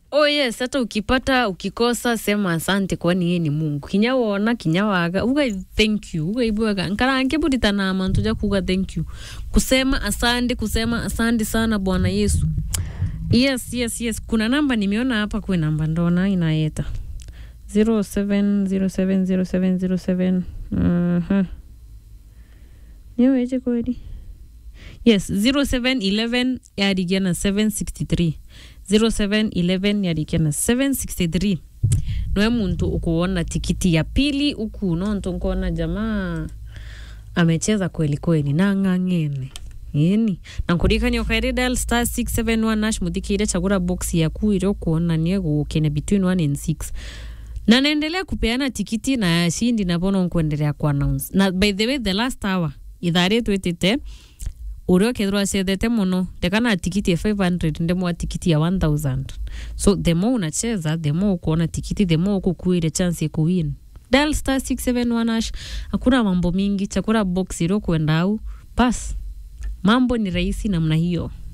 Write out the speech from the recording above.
oh yes hata ukipata ukikosa sema asante kwani yeye ni mungu kinya wona kinya waga uga thank you uga ibwaga nkarange buritana mantu ja kuga thank you kusema asante kusema asante sana bwana yesu yes yes yes kuna namba nimeona hapa kwe namba ndona inaeta 07070707 mhm niweje kweli yes 0711 yarigia na 763 0711 yarigia na 763 noe muntu ukuona tikiti ya pili uku nonto nkona jamaa amecheza kweli kweli nang'ang'ene ini nankurikania ukairi dial star 671 nash muthikire chagura box yaku ire ukuonania gukene between 1 and 6 na naendelea kupeana tikiti na yashindi nabono nkuendelea ku announce na by the way the last hour ithaa rĩtu ĩtĩte ũrĩa ũkethirwo acethete mũno ndekana tikiti ya 500 ndemwa tikiti ya 1000 so the more unacheza the more ukuona tikiti the more ukukuire chance ya kuwin dial star 671 hash hakuna mambo mingi chakura box iliyokwenda au pas mambo ni rahisi namna hiyo